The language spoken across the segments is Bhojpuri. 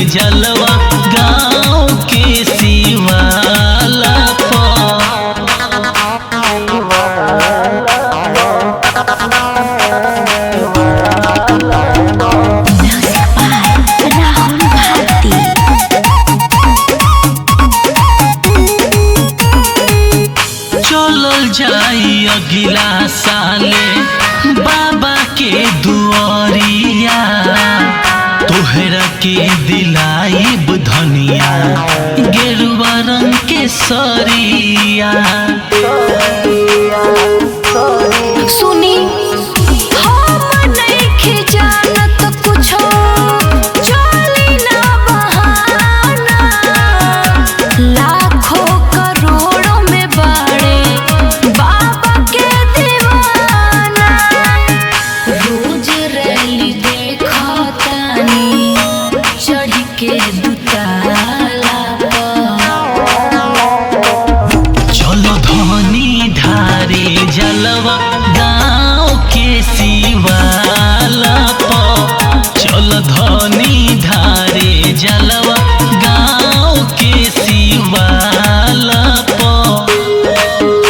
जलवा गाँव के शिवाला पर Music by Rahul Bharti. चलल जाई अगिला साले बाबा के दुआरिया तोहरा के दिलाइब धनिया गेरुआ रंग के सरिया सुनी हम नइखे जानत कुछो चली ना बहाना लाखों करोड़ों में बड़े बाबा के दीवाना रोज रैली देखतानी चढ़ के दुताला पर चलो धनी ढारे जलवा गाँव के शिवाला पर चलो धनी ढारे जलवा गाँव के शिवाला पर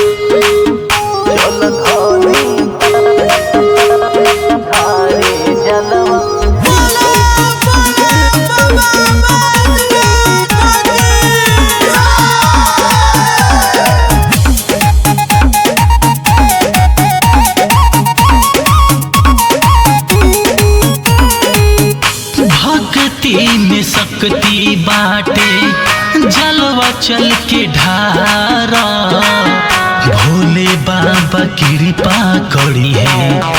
भक्ति में शक्ति बाटे जलवा चल के ढारा भोले बाबा कृपा करी है